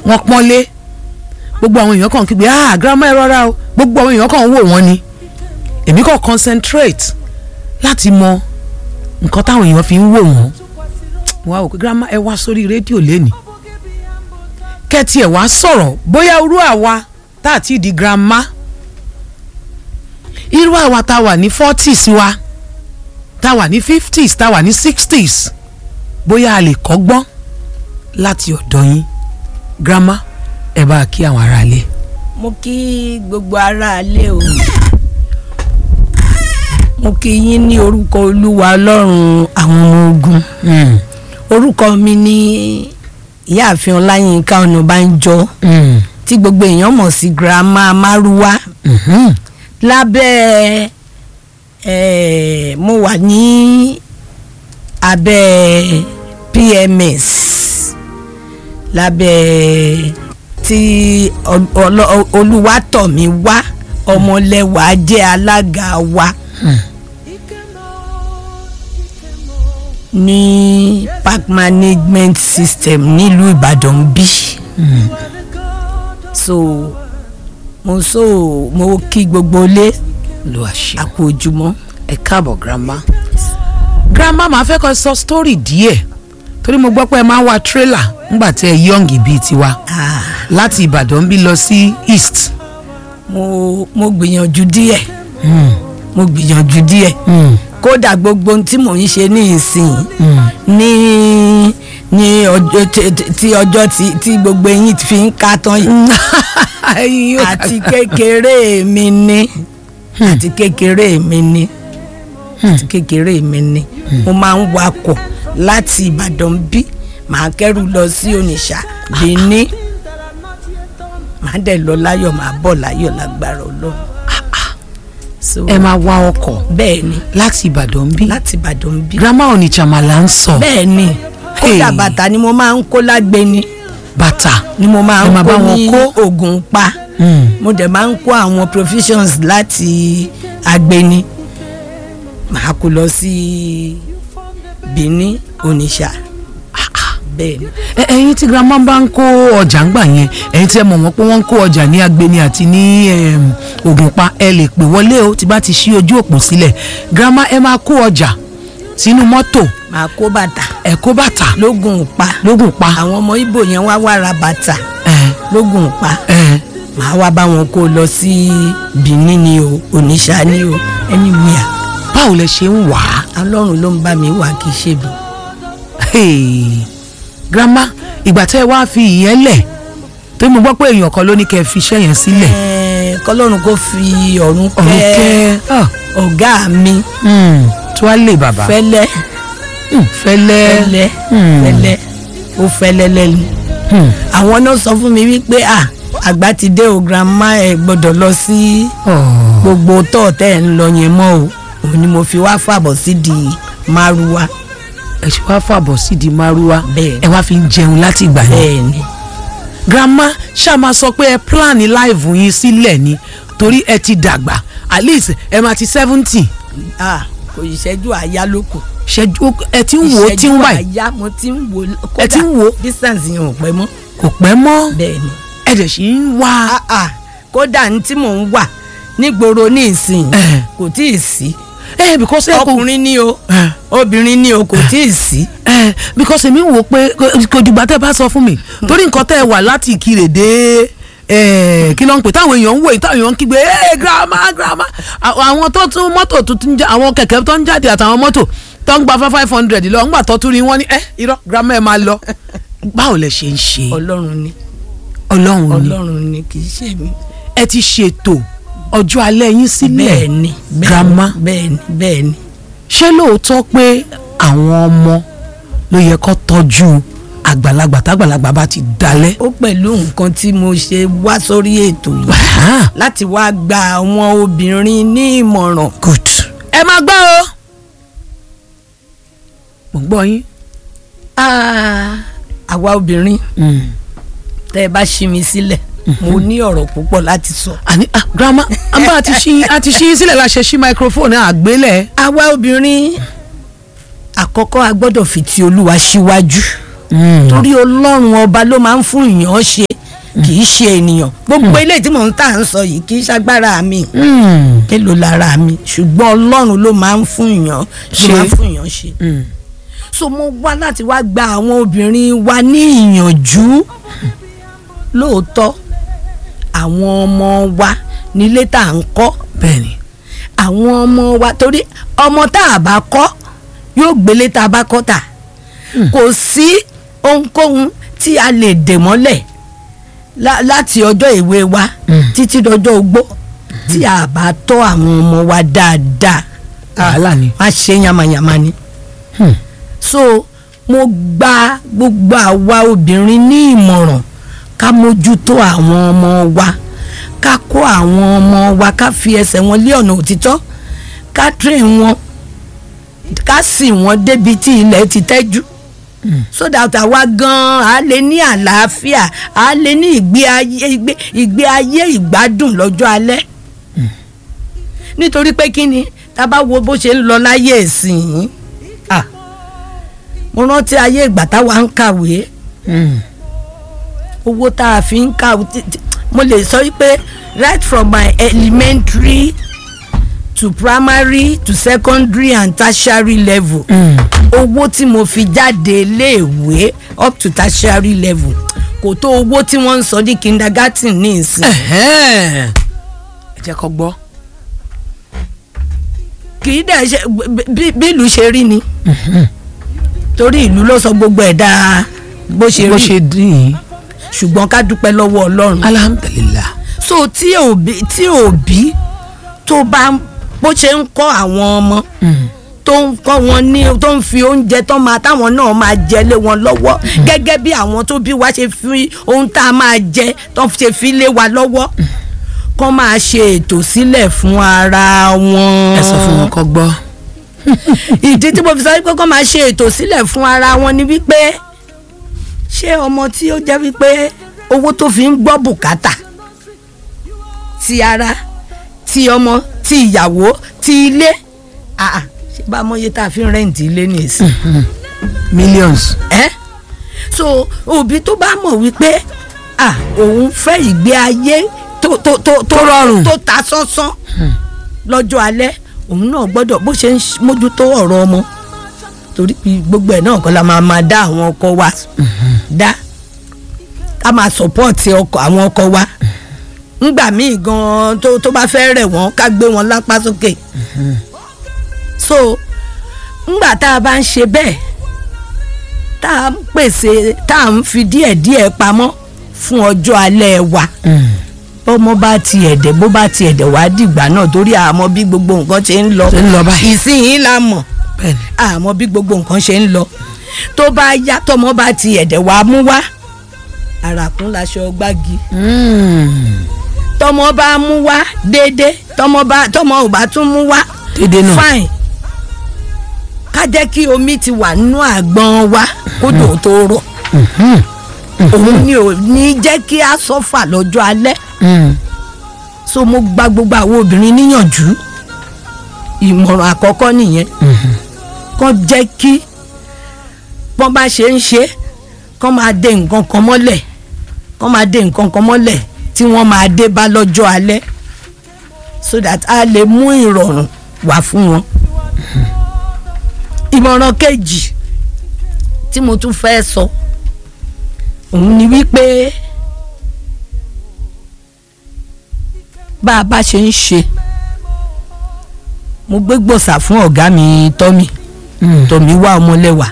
wọ́n pọ́nlé gbogbo àwọn èèyàn kàn kígbe ah grandma ẹ rọra o gbogbo àwọn èèyàn kàn ń wò wọ́n ni èmi kàn concentrate láti mọ nǹkan táwọn èèyàn fi ń wò wọ́n wá wò pé grandma ẹ wá sórí rédíò lẹ́nìí kẹ́tì ẹ̀ wá sọ̀rọ̀ bóyá irú àwa tá a ti di grandma irú àwa tá a wà ní forties wa tá a wà ní fifties tá a wà ní sixties bóyá a lè kọ́gbọ́n láti ọ̀dọ̀ yín grandma ẹ bá a kí àwọn aráalé. mo kí gbogbo aráalé o mo kí yín ní orúkọ olúwa ọlọ́run àwọn ọmọ ogun Mm. orúkọ mi ní ìyáàfin ọláyínká ọ̀nàbánjọ Mm. tí gbogbo èèyàn mọ̀ sí grandma márúwá Mhm. lábẹ́ eh, mo wà ní abẹ́ PMS lábẹ́ tí Ol- Ọlọ́- olúwatọ̀mí wá ọmọlẹ́wà jẹ́ alága wa ní park management system nílùú Ìbàdàn bí so mo so mo kí gbogbo ilé lo àṣẹ. àpò ojúmọ́. ẹ káàbọ̀ grandma. grandma máa fẹ́ kọ́ sọ story díẹ̀ torí mo gbọ́ pé ẹ máa ń wa trailer nígbà tí ẹ yọ̀ǹgì bíi tiwa Ah, láti ìbàdàn bí lọ sí east. mo mo gbìyànjú díẹ̀ Mm. mo gbìyànjú díẹ̀ Mm. kódà gbogbo ohun tí mò ń ṣe ní ìsìn Mm. ní ní ọjọ́ tí- tí- tí ọjọ́ tí tí gbogbo eyín fi ń ká tán yìí Ẹyin yóò- àti kékeré mi ní àti kékeré mi ní àti kékeré mi ní mo máa ń wakọ̀ láti Ìbàdàn bí màá kẹ́rù lọ sí Onitsha Benin màá dẹ̀ lọ láyọ̀ màá bọ̀ láyọ̀ lágbára Ọlọ́run so ẹ máa wa ọkọ̀ bẹ́ẹ̀ ni láti ìbàdàn bí. láti Ìbàdàn bí grandma onitsha mà là ń sọ. bẹ́ẹ̀ ni kódà Hey. bàtà ni mo máa ń kó lágbẹni bàtà. ni mo máa Ẹ ń máa bá kó wọn ní kó? Ògùn pa Mm. mo dẹ̀ máa ń kó àwọn provisions láti agbeni màá kó lọ sí Benin Onitsha bẹ́ẹ̀ ni Ẹ- ẹ̀yin tí grandma bá ń kó ọjà ń gbà yẹn ẹ̀yin tí ẹ mọ̀ wọ́n pé wọ́n ń kó ọjà ní agbeni àti ní em, ògùnpa ẹ lè pè wọlé o tí bá ti ṣí ojú òpó sílẹ̀ grandma ẹ máa kó ọjà sínú mọ́tò màá kó bàtà ẹ kó bàtà lógùn pa lógùn pa àwọn ọmọ Ìgbò yẹn wá wá ra bàtà ẹ lógùn pa ẹ màá wá bá wọn kó lọ sí Benin ni o Onitsha ni o anywhere báwo lẹ ṣe ń wà á Ọlọ́run ló ń bá mi wà kì í ṣe mi. Hey, grandma ìgbà tẹ́ ẹ wá fi ìyẹn lẹ̀ tó mo gbọ́ pé èèyàn kan ló ní kẹ́ ẹ fi iṣẹ́ yẹn sílẹ̀ Ẹ̀ẹ́, kọ́lọ́run kó fi ọ̀run ọ̀run kẹ́ kẹ́ ah, ọ̀gá mi mm, tí wàá lè bàbá fẹ́lẹ́ Mm, fẹ́lẹ́ fẹ́lẹ́ Hmm. fẹ́lẹ́ ó fẹ́lẹ́ lẹ́nu. Hmm. àwọn náà sọ fún mi wípé à àgbà ti dé o grandma ẹ gbọ́dọ̀ lọ sí Oh. gbogbo tọ́ tẹ́ ẹ̀ ń lọ yẹn mọ́ o òun ni mo fi wá fàbọ̀ sí di márúwá ẹ ṣe wá fàbọ̀ sí di márúwá Bẹ́ẹ̀. ẹ wá fi ń jẹun láti ìgbà yẹn bẹ́ẹ̀ ni grandma ṣáà máa sọ pé ẹ plan live yín sílẹ̀ ni torí ẹ ti dàgbà at least ẹ máa ti seventy à kò ìṣẹ́jú àyá ló kù ṣẹ́jú ẹ ti ń wò ó tí ń wà yìí àyá mo ti ń wò ó Ẹ ti ń wò ó? distance yẹn ò pẹ́ mọ́ kò pẹ́ mọ́ bẹ́ẹ̀ ni. ẹ dẹ̀ sì ń wá Ah, ah, kódà ní tí mò ń wà nígboro ní ìsìn Eh. kò tí ì sí ẹ because ẹ kò ọkùnrin ní o Eh. obìnrin ní o kò tí ì sí. ẹ because èmi wò pé kò- kò dìgbà tẹ́ bá sọ fún mi torí nǹkan tẹ́ ẹ wà láti ìkirè dé ẹ kí ló ń pè táwọn èèyàn ń wò yìí táwọn èèyàn ń kígbe ẹ grandma grandma Àwọn- àwọn tó tún mọ́tò tó tún já àwọn kẹ̀kẹ́ tó ń jáde àtàwọn mọ́tò tó ń gba five five hundred lọ ńgbà tó tún rí wọn ní ẹ irọ́ grandma ẹ máa lọ báwo lẹ ṣe ń ṣe ọlọ́run ni ọlọ́run ni ọlọ́run ni kì í ṣe mí. ẹ ti ṣètò ọjọ́ alẹ́ yín sílẹ̀ bẹ́ẹ̀ ni bẹ́ẹ̀ ni, grandma bẹ́ẹ̀ ni bẹ́ẹ̀ ni. ṣé lóòótọ́ pé àwọn ọmọ ló yẹ kó tọ́jú àgbàlagbà tágbàlagbà bá ti dalẹ̀ ó pẹ̀lú nǹkan tí mo ṣe wá sórí ètò yìí Ah, láti wá gba àwọn obìnrin ní ìmọ̀ràn. good. ẹ máa gbọ́ o. mo ń gbọ́ yín. Ah, àwa obìnrin tẹ́ ẹ bá ṣí mi sílẹ̀ mo ní ọ̀rọ̀ púpọ̀ láti sọ. àní ah, grandma a bá a ti ṣí a ti ṣí sílẹ̀ la ṣe ṣí microphone àgbélẹ̀. àwa obìnrin àkọ́kọ́ a gbọ́dọ̀ fi ti olúwa síwájú Mm. torí ọlọ́run ọba ló máa ń fún èèyàn ṣe kì í ṣe ènìyàn gbogbo eléyìí tí mò ń tà ń sọ yìí kì í ṣagbára mi Mm. mélòó lára mi ṣùgbọ́n ọlọ́run ló máa ń fún èèyàn ló Ṣe. máa ń fún èèyàn ṣe Mm. so mo wá láti wá gba àwọn obìnrin wa ní ìyànjú lóòótọ́ àwọn ọmọ wa nílé tá à ń kọ́ bẹ́ẹ̀ni àwọn ọmọ wa torí ọmọ tá a bá kọ́ yóò gbélé tá a bá kọ́ tà kò sí ohunkóhun tí a lè dè mọ́lẹ̀ lá- láti ọjọ́ ìwé wa Mm. títí dọjọ́ ogbó tí a bá tọ́ àwọn ọmọ wa dáadáa wàhálà ni. wọ́n á ṣe yamayama ni Hmm. so mo gba gbogbo àwa obìnrin ní ìmọ̀ràn ká mójútó àwọn ọmọ wa ká kó àwọn ọmọ wa ká fi ẹsẹ̀ wọn lé ọ̀nà òtítọ́ ká train wọn ká sì wọ́n débi tí ilẹ̀ ti tẹ́jú so that àwa gan-an á lè ní àlàáfíà á lè ní ìgbé ayé ìgbé ìgbé ayé ìgbádùn lọ́jọ́ alẹ́ nítorí pé kí ni tá a bá wo bó ṣe ń lọ láyé ìsìn ah mo rántí ayé ìgbà táwa ń kàwé Mm. owó tá a fi ń kàwé tí- tí- mo lè sọ wípé right from my elementary to primary to secondary and tertiary level Mm. owó tí mo fi jáde iléèwé up to tertiary level kò tó owó tí wọ́n ń sọ ní kindergarten ní ìsìn Ẹ̀hẹ́n. ẹ jẹ́ kó gbọ́. kì í dẹ̀ ṣe bí bí ìlú ṣe rí ni torí ìlú ló sọ gbogbo ẹ̀ dáa bó ṣe bó rí ṣe dín in. ṣùgbọ́n ká dúpẹ́ lọ́wọ́ ọlọ́run alhamdulilah. so tí òbí tí òbí tó bá ń- bó ṣe ń kọ́ àwọn ọmọ Mm. tó ń kọ́ wọn ní tó ń fi oúnjẹ tó máa táwọn náà máa jẹ lé wọn lọ́wọ́ gẹ́gẹ́ bí àwọn tó bí wa ṣe fi ohun tá a máa jẹ tó ṣe fi lé wa lọ́wọ́ kọ́ máa ṣe ètò sílẹ̀ fún ara wọn. ẹ sọ fún wọn kó gbọ́. ìdí tí mo fi sọ wípé kọ́ máa ṣe ètò sílẹ̀ fún ara wọn ni wípé ṣé ọmọ tí ó jẹ́ wípé owó tó fi ń gbọ́ bùkátà ti ara ti ọmọ ti ìyàwó ti ilé àà ṣé bá mọyé tá a fi ń rẹ́ǹtì ilé nìsín millions. ẹ́ so òbí tó bá mọ̀ wípé à òun fẹ́ ìgbé ayé tó tó tó tó rọrùn. tó ta sánsán lọ́jọ́ alẹ́ òun náà gbọ́dọ̀ bó ṣe ń ṣ- mójútó ọ̀rọ̀ ọmọ torí pé gbogbo ẹ̀ náà kọ́ la máa máa dá àwọn ọkọ wa dá ká máa sọ̀pọ́ọ̀tì ọkọ àwọn ọkọ wa ńgbà míì gan tó tó bá fẹ́ rẹ̀ wọ́n ká gbé wọn lápá sókè so ńgbà tá a bá ń ṣe bẹ́ẹ̀ tá a ń pèsè tá a ń fi díẹ̀díẹ̀ pamọ́ fún ọjọ́ alẹ́ wa Mm. bọ́mọ bá tiẹ̀ dẹ̀ bó bá tiẹ̀ dẹ̀ wá dìgbà náà torí àmọ́ bí gbogbo nǹkan ṣe ń lọ ṣe ń lọ báyìí. ìsinyìí la mọ̀ bẹ́ẹ̀ni. àmọ́ bí gbogbo nǹkan ṣe ń lọ tó bá yá tọmọ bá tiẹ̀ dẹ̀ wá mú wá àràkún laṣọ gbági Mm. tọmọ bá mú wá déédé tọmọ bá tọmọ ò bá tún mú wá dédé náà. fine ká jẹ́ kí omi ti wà nínú àgbọn wa kódò tó rọ̀ Mhm. òun ni ò ní jẹ́ kí a sọ́fà lọ́jọ́ alẹ́ Mm. so mo gba gbogbo àwọn obìnrin níyànjú ìmọ̀ràn àkọ́kọ́ nìyẹn Mhm. kán jẹ́ kí wọ́n bá ṣe ń ṣe kán máa dé nǹkan kan mọ́lẹ̀ kán máa dé nǹkan kan mọ́lẹ̀ tí wọ́n máa dé bá lọ́jọ́ alẹ́ so that a lè mú ìrọ̀rùn wá fún wọn. ìmọ̀ràn kejì tí mo tún fẹ́ sọ òun ni wípé bá a bá ṣe ń ṣe mo gbé gbòòsà fún ọ̀gá mi tọ́mì Mm. tọ́mì wá ọmọlẹ́wà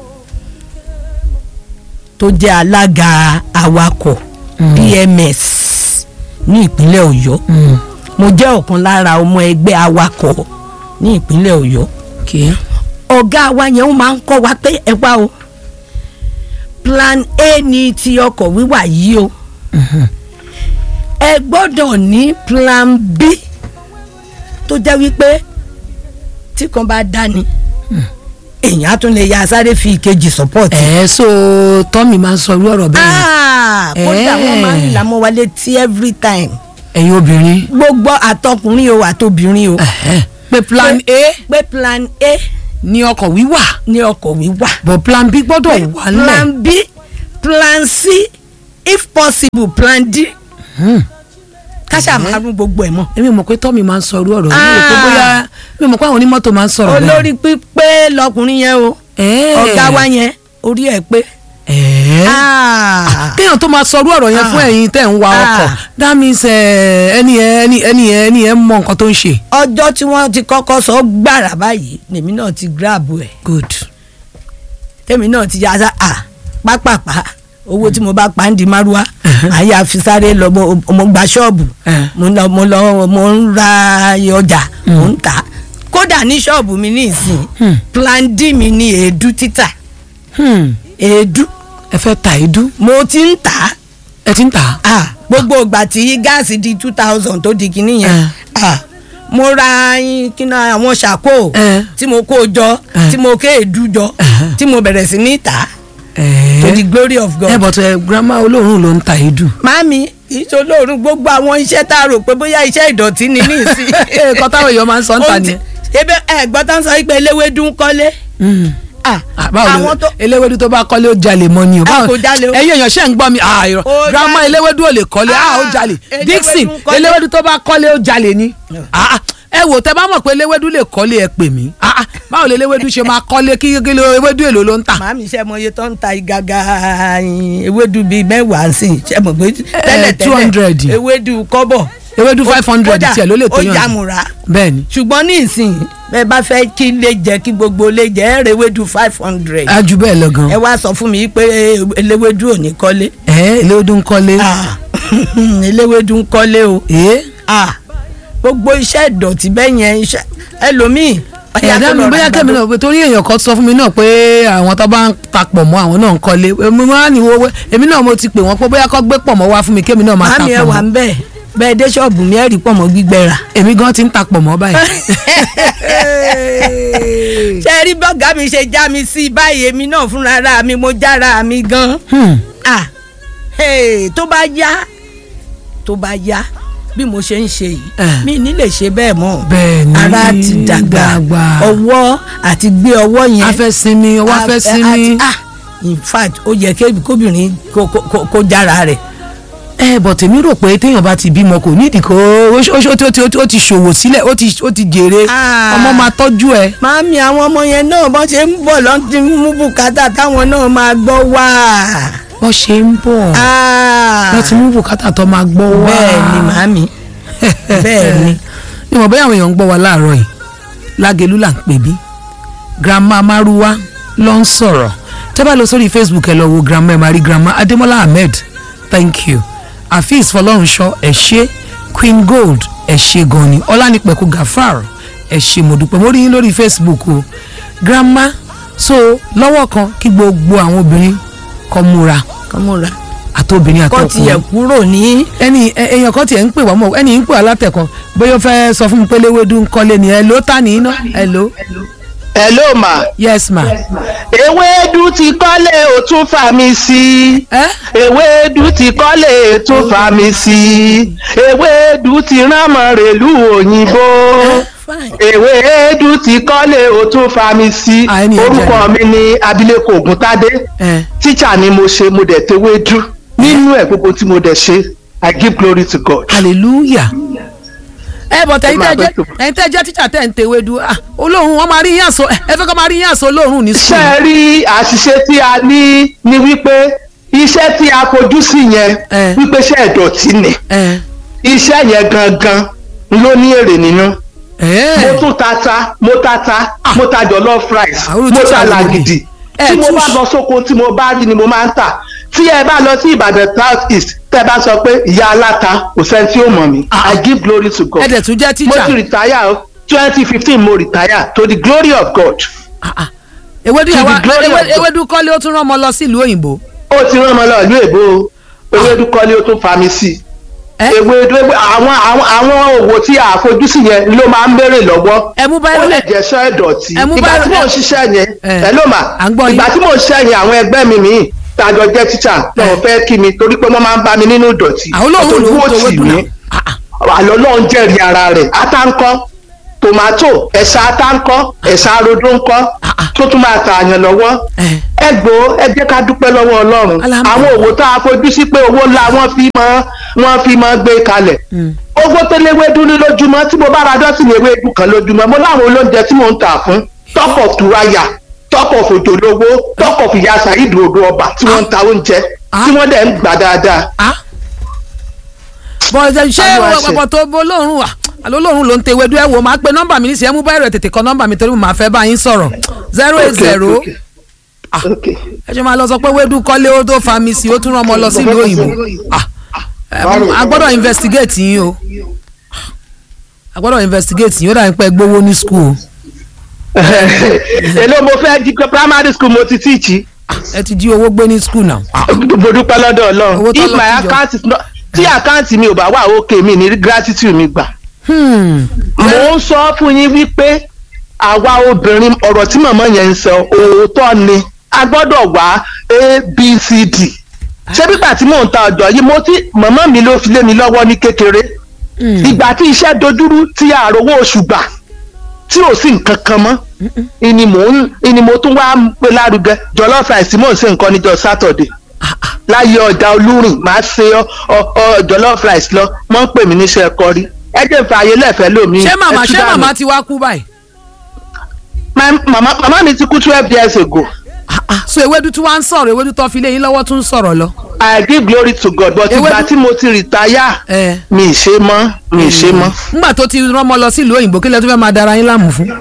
tó jẹ́ alága awakọ̀ Mm. PMS ní ìpínlẹ̀ Ọ̀yọ́ Mm. mo jẹ́ ọ̀kan lára ọmọ ẹgbẹ́ awakọ̀ ní ìpínlẹ̀ Ọ̀yọ́ Okay. ọ̀gá wa yẹn ó máa ń kọ́ wa pé ẹ wá o plan A ni ti ọkọ̀ wíwà yìí o Mhm. ẹ gbọ́dọ̀ ní plan B tó jẹ́ wípé tí kan bá dání èèyàn á tún lè ya sáré fi ìkejì support. ẹ so tọ́mì máa ń sọ irú ọ̀rọ̀ bẹ́ẹ̀ ni. Ah, kódà Eh. wọ́n máa ń là mọ́ wa létí every time ẹ̀yin obìnrin. gbogbo àtọkùnrin o àtobìnrin o Ẹ̀hẹ́. pé plan A. pé plan A ní ọkọ̀ wíwà ní ọkọ̀ wíwà but plan b gbọ́dọ̀ wà nílẹ̀ plan b plan c if possible plan d Hmm. káṣá máa rún gbogbo ẹ̀ mọ́. èmi mọ̀ pé tọ́mi máa ń sọ irú ọ̀rọ̀ yìí mi rò pé Ah. bóyá mi mọ̀ pé àwọn onímọ́tò máa ń sọ̀rọ̀ bẹ́ẹ̀. olórí pípé lọkùnrin yẹn o Ẹ̀ẹ́. ọ̀gá wa yẹn orí ẹ̀ pé. Ẹ̀ẹ́. Ah. kéèyàn tó máa sọrú ọ̀rọ̀ yẹn Ah. fún ẹ̀yin tẹ̀ ń wa Ah. ọkọ̀ that means eh, ẹni yẹn ẹni ẹni yẹn ẹni yẹn mọ nǹkan tó ń ṣe. ọjọ́ tí wọ́n ti kọ́kọ́ sọ gbàrà báyìí lèmi náà ti grab ẹ̀ good. tèmi náà ti yá sá à pápápá owó tí mo bá pa ń di márúwá àyè àfisáré lọ mo mo gba ṣọ́ọ̀bù Eh. mo lọ mo lọ mo ń ra ọjà mo ń tà kódà ní ṣọ́ọ̀bù mi ní ìsìn Hmm. plan d mi ní èédú títà Hmm. èédú ẹ fẹ́ ta ìdú mo ti ń tà á ẹ ti ń tà á. ah gbogbo ìgbà tí gáàsì di two thousand tó di kinní yẹn Eh. ah mo ra kíná àwọn ṣàkó Eh. tí mo kó jọ Eh. tí mo ké èédú jọ Eh. tí mo bẹ̀rẹ̀ sí ní tà á Ẹ̀ẹ́. to the glory of God. ẹ bọ̀ tó ẹ grandma olóòórùn ló ń ta ìdú. Màámi ìṣolóorun gbogbo àwọn iṣẹ́ tá a rò pé bóyá iṣẹ́ ìdọ̀tí ni ní ìsìn. ẹ̀ẹ́kọ́ táwọn èèyàn máa ń sọ ń ta Ohun tí- nìyẹn. ebe ẹ gbọ́ tán sọ pé eléwédú ń kọ́lé. Hmm. Ah, Ah, báwo àwọn lè tó eléwédú tó bá kọ́lé ó jalè mọ́ ni o. Ah, báwo kò jalè o. ẹ̀yin èèyàn ṣe ń gbọ́ mi ah irọ́ Ó grandma jalè. eléwédú ò lè kọ́lé ah ó Ah, jalè eléwédú Dixon ń kọ́lé. eléwédú tó bá kọ́lé ó jalè ni. Ah, ah, ẹ wò tẹ bá mọ̀ pé eléwédú lè kọ́lé ẹ pè mí Ah, ah, báwo lè eléwédú ṣe máa kọ́lé kí kí ló ewédú èlò ló ń tà. màámi ṣe mọ iye tó ń ta ìgaga ewédú bíi mẹ́wàá sí i ṣe mọ̀ pé tẹ́lẹ̀ tẹ́lẹ̀ 200. ewédú kọ́bọ̀. ewédú five hundred Kódà, tiẹ̀ ló lè tó ó yàn. yàmùrà bẹ́ẹ̀ ni ṣùgbọ́n ní ìsìn bẹ́ẹ̀ bá fẹ́ kí lè jẹ́ kí gbogbo lè jẹ́ ẹ rẹ ewédú five hundred. á ju bẹ́ẹ̀ lọ gan. ẹ wá sọ fún mi pé eléwédú ò ní kọ́lé. ẹ eléwédú ń kọ́lé. Ah, eléwédú ń kọ́lé o ee Ah, gbogbo iṣẹ́ ìdọ̀tí bẹ́ẹ̀ yẹn iṣẹ́ ẹlòmíì. ọ̀yá ẹ̀dá kó mi lọ bóyá ra kẹ́mi àgbàdo. náà torí èèyàn kan sọ fún mi náà pé àwọn tó bá ń tapọ̀ mọ́ àwọn náà ń kọ́lé èmi máa ní owó èmi náà mo ti pè wọ́n pé bóyá kọ́ gbé pọ̀ mọ́ wá fún mi kémi náà máa màámi ẹ tapọ̀ wà mọ́ ń bẹ̀ bẹ́ẹ̀ dé ṣọ́ọ̀bù mi ẹ̀ rí pọ̀ mọ́ gbígbẹ́ rà. èmi gan ti ń tapọ̀ mọ́ báyìí. ṣe rí bọ́gà mi ṣe já mi sí báyìí èmi náà fúnra ra mi mo jára mi gan. Hmm. Ah, hey, tó bá yá tó bá yá bí mo ṣe ń ṣe yìí Eh. mi ní lè ṣe bẹ́ẹ̀ mọ́ Bẹ́ẹ̀ ni, ara ti dàgbà dàgbà. ọwọ́ àti gbé ọwọ́ yẹn a fẹ́ sinmi ọwọ́ a fẹ́ a- sinmi. àti- ah, in fact ó yẹ kébi- kóbìnrin kó- kó- kó- kó jára rẹ̀ ẹ bọ̀ tèmi rò pé téèyàn bá ti bímọ kò nídìí kó ó ṣ- ó ṣ- ó ti- ó ti- ó ti ṣòwò sílẹ̀ ó ti ó ti jèrè Ah. ọmọ máa tọ́jú ẹ. màámi àwọn ọmọ yẹn náà bọ́n ṣe ń bọ̀ lọ́n ti mú bùkátà táwọn náà máa gbọ́ wá. wọ́n ṣe ń bọ̀ Ah, wọ́n ti mú bùkátà tó máa gbọ́ wá. bẹ́ẹ̀ ni màámi bẹ́ẹ̀ ni. mi mọ̀ bóyá àwọn èèyàn ń gbọ́ wa láàárọ̀ yìí lágẹ̀lú là ń pè bí grandma maruwa ló ń sọ̀rọ̀ tẹ́ bá lọ sórí facebook ẹ lọ wo grandma ẹ máa rí grandma adémọ́lá ahmed thank you afeez fọlọ́runṣọ́ ẹ ṣé queen gold ẹ ṣé gan ni ọlánipẹ̀kù gafar ẹ ṣé mo dúpẹ́ mo rí yín lórí facebook o grandma so lọ́wọ́ kan kí gbogbo àwọn obìnrin kó múra kọ́múra àtobìnrin kọ́ tiẹ̀ àtọkùnrin kúrò ní. ẹni ẹ- èèyàn kan tiẹ̀ ń pè wá mọ̀ ẹni ń pè wá látẹ̀kan bóyá ó fẹ́ sọ fún mi pé léwédú ń kọ́lé ni ẹ ló tà ní iná ẹ ló hello ma yes ma. ewédú ti kọ́lé ó tún fà mí sí ẹ ewédú ti kọ́lé ó tún fà mí sí ewédú ti ránmọ rèlú òyìnbó fine. ewédú ti kọ́lé ó tún fà mí sí Ah, ẹni ẹ orúkọ jẹ́ mi ni abilékọ ògúntádé ẹ tíṣà ni mo ṣe mo dẹ̀ tewédú nínú ẹ̀ gbogbo tí mo dẹ̀ ṣe i give glory to god. hallelujah. ẹ bọ̀ tẹ̀yìn máa tẹ́ jẹ́ bẹ́ tó. ẹ̀yin tẹ́ jẹ́ tíṣà tẹ́ ń tewédú ah olóhùn wọn máa rí yín àṣọ ẹ fẹ́ kọ́ máa rí yín àṣọ olóhùn ní ṣe sùn. é rí àṣìṣe tí a ní ni wípé iṣẹ́ tí a fojú sí yẹn Eh. wípé iṣẹ́ ìdọ̀tí ni ẹ iṣẹ́ yẹn gangan ló ní èrè nínú mo ẹ tún tata mo tata mo ta jollof rice àwọn mo olùtúṣà ta lè làgìdì ẹ tí mo tún bá ṣ- lọ sóko tí mo bá rí ni mo máa ń tà tí ẹ bá lọ sí ìbàdàn south east tẹ bá sọ pé ìyá aláta kò sẹ́ni tí ó mọ̀ mí Ah. i give glory to god ẹ dẹ̀ tún jẹ́ mo tíṣà ti retire o twenty fifteen mo retire to the glory of god Ah, ah. ewédú To yẹn the wá glory of ewé- God. ewédú kọ́lé ó tún rán ọmọ lọ sílùú òyìnbó. ó ti rán ọmọ lọ ìlú èbó o ewédú kọ́lé ó tún fa mi sí i ẹ ewédú ewé- àwọn àwọn àwọn òwò tí a fojú sí yẹn ló máa ń béèrè lọ́wọ́ ẹ mú ó báyìí lè jẹ́ sọ ìdọ̀tí ẹ mú ìgbà báyìí- tí mò ń ṣiṣẹ́ yẹn ẹ. ẹ ló mà À ń gbọ́ yín. ìgbà tí mò ń ṣiṣẹ́ yẹn àwọn ẹgbẹ́ mi míì tàjọ jẹ́ tíṣà náà fẹ́ kí mi torí pé wọ́n máa ń bá mi nínú ìdọ̀tí àwọn olóhùn ló ń Ọ̀tọ̀ tewédú tì mí. náà. Ah, ah. àlọ́ náà ń jẹ́rìí ara rẹ̀ átáńkọ́ tòmátò ẹ̀sà ata ńkọ́ ẹ̀sà rodo ńkọ́ Ah, ah. tó tún máa tààyàn lọ́wọ́ Eh. ẹ gbọ́ ẹ jẹ́ ká dúpẹ́ lọ́wọ́ ọlọ́run Alhamdulillah. àwọn òwò tá a fojú sí pé owó ńlá wọ́n fi mọ́ wọ́n fi mọ́ gbé kalẹ̀ owó tó léwédú ní lójúmọ́ tí mo bá ra dọ́sìn ewédú kan lójúmọ́ mo láwọn olóúnjẹ tí mò ń tà fún tọkọ̀ turaya tọkọ̀ fòjòlówó tọkọ̀ fìyà sàyídì odò ọba tí wọ́n ń ta oúnjẹ Ah. tí wọ́n dẹ̀ ń gbà dáadáa. ah bọ́ọ̀dẹ ṣé Àlọ́ àṣẹ. ọ̀pọ̀ tó bó lóòrùn wà àlọ́ lóòrùn ló ń tewé dú ẹ wò máa pe nọ́mbà mi ní sí ẹ mú báyìí rẹ̀ tètè kọ nọ́mbà mi torí mo máa fẹ́ bá yín sọ̀rọ̀ zero eight Okay, zero okay. Ah. Okay. ẹ ṣe máa lọ sọ pé wédú kọ́lé ó tó fa mi sí ó tún rán ọmọ lọ sílùú òyìnbó Ah. Ẹ, a gbọ́dọ̀ investigate yín o a gbọ́dọ̀ investigate yín ó dà ní pé ẹ gbowó ní school èló mo fẹ́ di primary school mo ti tíìchì ẹ ti jí owó gbé ní school náà Ah. mo dúpẹ́ lọ́dọ̀ Owó ọlọ́run tó if lọ my síjọ. account is not tí àkáǹtì mi ò bá wà òkè mi ní gratitude mi gbà. Hmm. mo ń sọ fún yín wípé àwa obìnrin ọ̀rọ̀ tí màmá yẹn ń sọ òótọ́ ni a gbọ́dọ̀ wá abcd ṣé bígbà tí mò ń ta ọjọ́ yìí mo ti màmá mi ló fi lé mi lọ́wọ́ ní kékeré Hmm. ìgbà tí iṣẹ́ dojúrú tí àròwó oṣù gbà tí ò sí nǹkan kan mọ́ ìní mò ń ìní mo tún wá ń pe lárugẹ jollof rice mò ń ṣe nǹkan níjọ́ sátọ̀dẹ̀ láyé ọjà olúrìn máa ṣe ọ ọ- ọ jollof rice lọ mọ́ ń pè mí níṣẹ́ ẹ̀kọ́ rí ẹ jẹ́ ìfẹ́ ayé lẹ́fẹ̀ẹ́ lómi ṣé màmá ẹ tú ṣé dànù. màmá ti wá kú báyìí Ma- màmá màmá mi ti kú twelve years ago Ah, ah. so ewédú tí wàá ń sọ̀rọ̀ ewédú tó fi lé yín lọ́wọ́ tún ń sọ̀rọ̀ lọ. I give glory to God but Ewédú- ìgbà tí mo ti rìtáyà ẹ mi ì ṣe mọ́ mi ì ṣe mọ́. nígbà tó ti rán ọmọ lọ sílùú òyìnbó kí lẹ tó fẹ́ máa dara yín láàmú fún.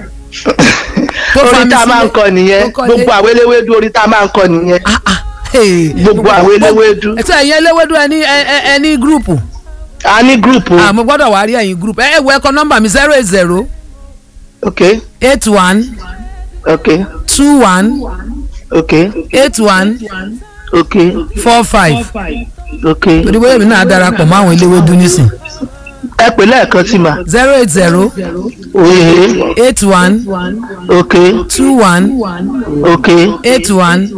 Tó fa orí mi tá a máa ń sílé. kọ nìyẹn Tó kọ́lé. gbogbo àwọn eléwédú orí tá a máa ń kọ nìyẹn Ah, ah. Hey. Gbogbo àwọn eléwédú. ẹ tí ẹ̀yin eléwédú ẹ ní ẹ- ẹ- ẹ ní gúrùpù. a ní gúrùpù ah mo gbọ́dọ̀ wá rí ẹ̀yin gúrùpù ẹ ẹ wọ ẹkọ nọ́mbà mi zero eight zero ok eight one ok two one ok eight one ok four five ok torí bóyá èmi náà darapọ̀ mọ́ àwọn eléwédú nísìn ẹ pè lẹ́ẹ̀kan sí ma zero eight zero oye eight one ok two one ok eight one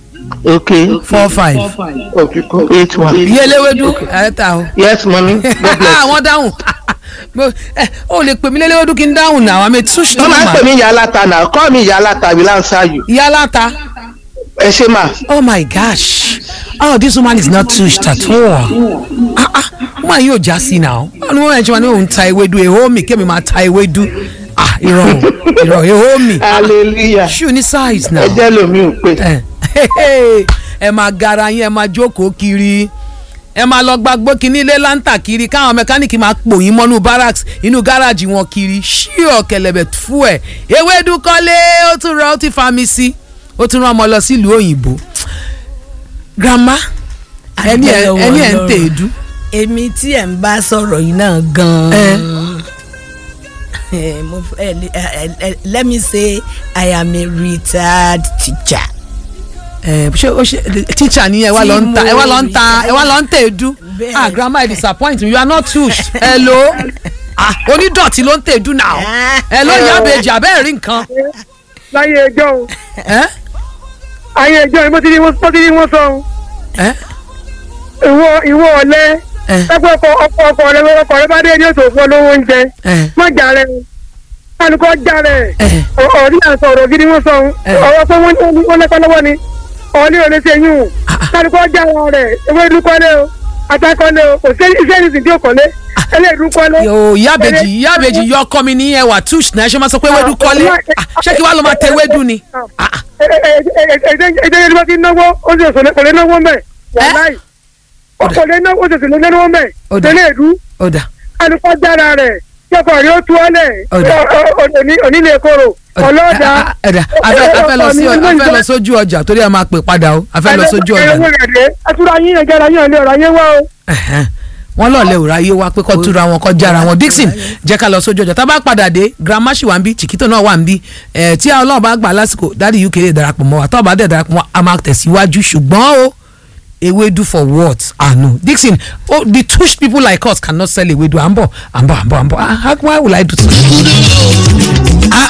ok four five. eight one iye eléwédú ẹ ta o. yes mami god bless. wọ́n dáhùn Mo- ẹ, ó lè pè mí lélẹ́wọ́dún kí n dáhùn náà àmì túṣ tó wọ́n máa ń mà pè mí ìyá aláta náà kọ́ mi ìyá aláta we answer you ìyá aláta ẹ ṣe mà oh my gosh oh this woman is not touched at all ah ah woman yóò já sí náà wọ́n ní wọ́n yẹn tí wọ́n ní òun ta ewédú ehó mi kémi máa ta ewédú ah irọ́ o, irọ́ ehó mi hallelujah ṣù ní size náà ẹ jẹ́ lomi ò pé ẹ ẹ máa gara yín ẹ máa jókòó kiri ẹ máa lọ gbàgbó kínní ilé láǹtà kiri káwọn mẹkáníìkì máa pò yín mọ́nú barracks inú gáràjì wọn kiri ṣíọ kẹlẹbẹ fú ẹ ewédú kọ́lé ó tún rọ ó ti fa mi sí ó tún rán ọmọ lọ sílùú òyìnbó grandma ẹni ẹ Adúpẹ́ lọ́wọ́ ẹni ẹ ń Ọlọ́run. tè é dú èmi tí ẹ̀ ń bá sọ̀rọ̀ yìí náà Ẹ. gan-an Eh, mo f- eh, eh, eh, let me say I am a retired teacher. ẹ ṣé ó ṣe teacher ni ẹ wá lọ ń ta ẹ wá lọ ń ta ẹ wá lọ ń tè é dú Bẹ́ẹ̀. ah grandma i disappoint you you are not touched hello ah onídọ̀tí ló ń tè é dú now hello ìyá àbèjì abẹ́ẹ̀ rí nǹkan láyé ẹjọ́ o ẹ ayé ẹjọ́ yìí mo ti ní wọ́n mo ti ní wọ́n sọ o ẹ ìwọ ìwọ ọ̀lẹ́ ẹ lápẹ́ ọkọ ọkọ ọkọ rẹ ọkọ rẹ bá dé ní ètò òfin olówó oúnjẹ ẹ má jà rẹ o kálukọ́ jà rẹ ẹ ọ̀rí àǹsọ̀ ọ̀rọ̀ gidi wọ́n sọ Ẹ. o ọ̀rọ̀ pé wọ́n wọ́n lẹ́kọ́ lọ́wọ́ ni ọ̀rí ò lè ṣe yún o kálukọ́ jà wọn rẹ̀ ewé dúkọ́lé o atakọ́lé o kò sí iṣẹ́ ìsìn tí ò kọ́lé ẹlẹ́ dúkọ́lé. yóò ìyá àbèjì ìyá àbèjì yọ ọkọ mi ní ẹwà touch náà ṣé máa sọ pé wédú kọ́lé Ah, ṣé kí wàá lọ máa tẹ wédú ni Ah, ah. ẹ̀ẹ́dẹ́gbẹ́ ẹ̀ẹ́dẹ́gbẹ́ ti náwó ó sì sọ̀rọ̀ kò lè náwó mẹ́ wàláì kò lè náwó ó sì sọ̀rọ̀ náwó mẹ́ Ó dà. tẹ́lẹ̀ ìlú ó dà alùpàá jára rẹ̀ yọkọ̀ rí ó tú ọ́lẹ̀ Ó dà. onílé koro ọlọ́dà Ah, ah, ẹ̀dà afẹ́ afẹ́ lọ sí afẹ́ lọ sójú ọjà torí ẹ máa pè padà o afẹ́ lọ sójú ọjà ẹ̀rọ rẹ̀ dé ẹtúra yín ẹ̀jẹ̀ ara yín ọ̀lẹ́ ọ̀rọ̀ ayé wá o. Ẹ̀hẹ́n. wọ́n lọ́ọ̀lẹ́ òrà ayé wa pé kọ́ túra wọn kọ́ jára wọn Dixon jẹ́ ká lọ sójú ọjà tá a bá padà dé grandma ṣì wà ń bí chiquito náà wà ń bí ẹ̀ tí ọlọ́run bá gbà lásìkò dáàdi uk lè darapọ̀ mọ́ wa tó bá dẹ̀ darapọ̀ mọ́ a máa tẹ̀síwájú ṣùgbọ́n o ewedu for what ah no Dixon oh the tush people like us cannot sell ewedu à ń bọ̀ à ń bọ̀ à ń bọ̀ à ń bọ̀ ah how why will I do so. Ah, ah.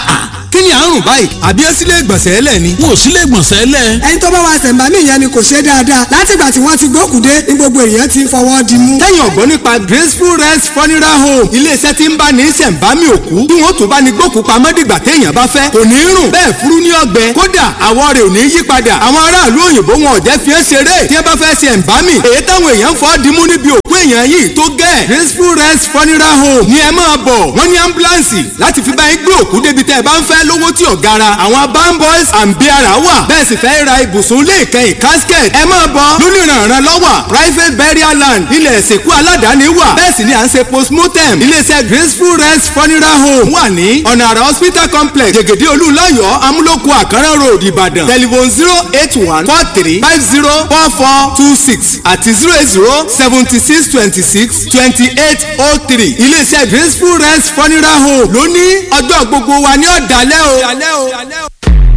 kí ni àrùn báyìí àbí ẹ sílé ìgbọ̀nsẹ̀ ẹlẹ̀ ni. wọn ò sílé ìgbọ̀nsẹ̀ lẹ̀. ẹni tó bá wa ṣẹ̀ǹbámì yẹn ni kò ṣe dáadáa látìgbà tí wọ́n ti gbókùdé ní gbogbo èèyàn ti fọwọ́ di mú. tẹ́yìn ọ̀gbọ́n nípa graceful rest funeral home iléeṣẹ́ tí ń bá ní ṣẹ̀ǹbámì òkú bí wọ́n tún bá ní gbókù pamọ́ dìgbà téèyàn bá fẹ́ kò ní rùn bẹ́ẹ̀ furu ní ọgbẹ́ kódà àwọ̀ rẹ̀ ò ní yí padà àwọn aráàlú òyìnbó wọn ò jẹ́ fi é ṣeré tí wọ́n bá fẹ́ ṣẹ̀ǹbámì èyí táwọn èèyàn fọ́ dimú níbi òkú èèyàn yìí tó gẹ́ graceful rest funeral home ni ẹ máa bọ̀ wọ́n ní ambulance láti fi bá yín gbé òkú débi tẹ́ ẹ bá ń fẹ́ lówó tí ò gara àwọn bamboys and biara wà bẹ́ẹ̀ sì fẹ́ ra ibùsùn lè kẹ́yìn casket ẹ máa bọ̀ lónìrànràn lọ́wọ́ private burial land ilẹ̀ ìsìnkú aládàáni wà bẹ́ẹ̀ sì ni à ń ṣe postmortem iléeṣẹ́ graceful rest funeral home wà ní ọ̀nà àrà hospital complex jẹ̀gẹ̀dẹ̀ olúlayọ̀ amúlòkù àkàrà road ìbàdàn telephone zero eight one four three five zero four four two six àti zero eight zero seventy six twenty six twenty eight oh three iléeṣẹ́ graceful rest funeral home lónìí ọjọ́ gbogbo wa ní ọ̀dàlẹ́ o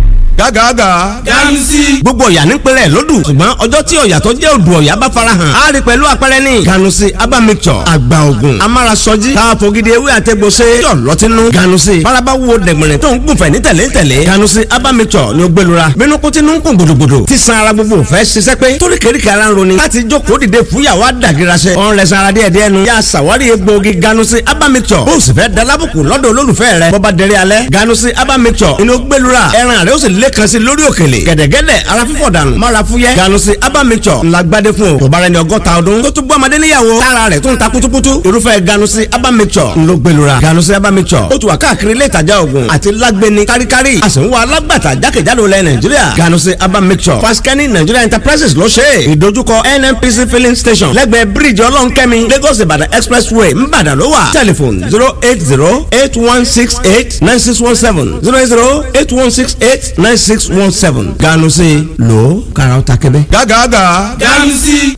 gágàgà. ganusi. gbogbo ọ̀yà nípínlẹ̀ lódù ṣùgbọ́n ọjọ́ tí ọ̀yà tó jẹ́ odò ọ̀yà bá farahàn á rí pẹ̀lú àpẹẹrẹ ní. ganusi aba mixture àgbà ògùn amárasọjí káfọ́ gidi ewé àtẹ̀gbọ́sẹ̀ yọ̀ lọ́tínú. ganusi faraba wo dẹ̀gbẹ̀rẹ̀ tó ń gùnfẹ̀ ní tẹ̀lé tẹ̀lé. ganusi aba mixture ni ó gbẹlura bínú kó tinú ń kún gbòdògbòdò tí san ara gbogbo fẹ́ ṣiṣẹ́ pé torí kéríkì ara ń roni láti jókòó dìde fúyàwó àdàgìrasẹ̀ ọ̀n rẹ̀ sanra díẹ̀ díẹ̀ nu yà sàwárí egbòogi ganusi aba mixture bó o sì fẹ́ dalábùkù lọ́dọ̀ olólùfẹ́ rẹ̀ bọ́ba dẹrẹ́ alẹ́ ganusi aba mixture inú gbẹlura ẹran rẹ̀ ó sì lẹ́kan sí lórí òkèlè gẹ̀dẹ̀gẹ̀dẹ̀ ara fífọ̀ dànù mara fúyẹ́ ganusi abamixọ ńlá gbadé fún o tó bá rẹ ní ọgọ́ta ọdún tó tún gbọ́ ọmọdé níyàwó tára rẹ̀ tó ń ta kutukutu irúfẹ́ ganusi abamixọ ńlọ gbẹlura ganusi abamixọ ó tún wà káàkiri ilé ìtajà oògùn àti lágbẹni káríkárí a sì ń wá alágbàtà jákèjádò lẹ nàìjíríà ganusi abamixọ fasikẹ́ni nigeria enterprises ló ṣe é ìdojúkọ nnpc filling station lẹ́gbẹ̀ẹ́ bíríìjì ọlọ́nkẹ́mi lagos ìbàdàn expressway ńbàdàn ló wà tẹlifon zero eight zero eight one six eight nine six one seven zero eight zero eight one six eight nine six one seven ganu sí lò kàrà ó ta kébé. gágàgà. ganusi.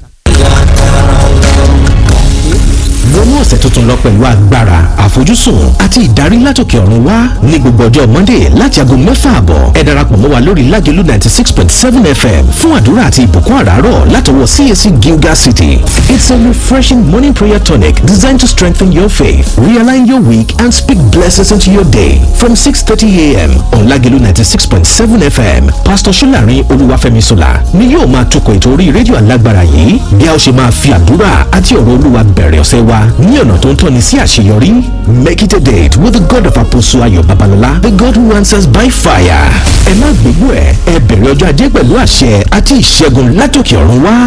wọnú ọ̀sẹ̀ tuntun lọ pẹ̀lú agbára àfojúsùn àti ìdarí látòkè ọ̀run wá ní gbogbo ọjọ́ monday láti aago mẹ́fà àbọ̀ ẹ darapọ̀ mọ́ wa lórí lágẹ̀lú ninety six point seven fm fún àdúrà àti ìbùkún àràárọ̀ látọwọ́ cac gilgal city it's a refreshing morning prayer tonic designed to strengthen your faith realign your week and speak blessings into your day from six thirty a.m. on lágẹ̀lú ninety six point seven fm pastor solarin olúwàfẹ́misola ni yóò máa tukọ̀ ètò orí rédíò alágbára yìí bí a ó ṣe máa fi àdúrà àti ọ̀rọ̀ olúwa bẹ̀rẹ̀ ọ̀sẹ̀ wa ní ọ̀nà tó ń tọ́ni sí àṣeyọrí. Make it a date with the God of Apostle Ayo Babalola, the God who answers by fire. Ẹ má gbégbó ẹ̀, ẹ bẹ̀rẹ̀ ọjọ́ ajé pẹ̀lú àṣẹ àti ìṣẹ́gun látòkè ọ̀run wá.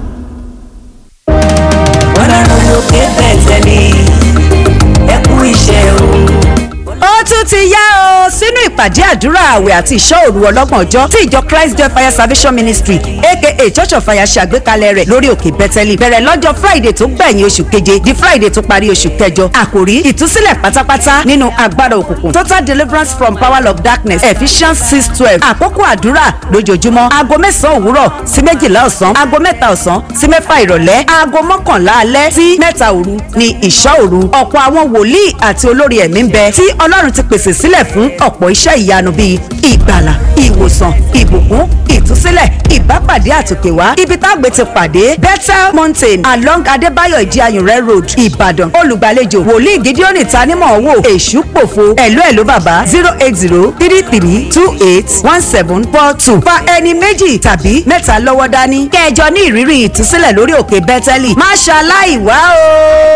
ọlọ́run lókè bẹ̀tẹ̀ mi ẹ kú iṣẹ́ o. ó tún ti yá o sínú ìpàdé àdúrà àwẹ̀ àti ìṣọ́ òru ọlọ́gbọ̀n ọjọ́ tí ìjọ christ joy fire salvation ministry aka church of fire ṣe àgbékalẹ̀ rẹ̀ lórí òkè bẹ́tẹ́lì bẹ̀rẹ̀ lọ́jọ́ friday tó gbẹ̀yìn oṣù keje di friday tó parí oṣù kẹjọ àkòrí ìtúsílẹ̀ pátápátá nínú agbára òkùnkùn total deliverance from power of darkness ephesians six twelve àkókò àdúrà lójoojúmọ́ aago mẹ́sàn-án òwúrọ̀ sí méjìlá ọ̀sán aago mẹ́ta ọ̀sán sí mẹ́fà ìrọ̀lẹ́ aago mọ́kànlá alẹ́ sí mẹ́ta òru ni ìṣọ́ òru ọ̀pọ̀ àwọn wòlíì àti olórí ẹ̀mí ń bẹ tí ọlọ́run ti pèsè sílẹ̀ fún ọ̀pọ̀ iṣẹ́ ìyanu bíi ìgbàlà ìwòsàn ìbùkún ìtúsílẹ̀ ìbápàdé àtòkèwá ibi tágbé ti pàdé bethel mountain along adébáyọ̀ ìdíayùnrẹ́ road ìbàdàn olùgbàlejò wòlíì gídíọ́nì tanímọ̀ wò èṣù pòfo ẹ̀lú ẹ̀lú bàbá zero eight zero three three two eight one seven four two fa ẹni méjì tàbí mẹ́ta lọ́wọ́ dání kẹjọ ní ìrírí ìtúsílẹ̀ lórí òkè bẹ́tẹ́lì má ṣaláì wá o.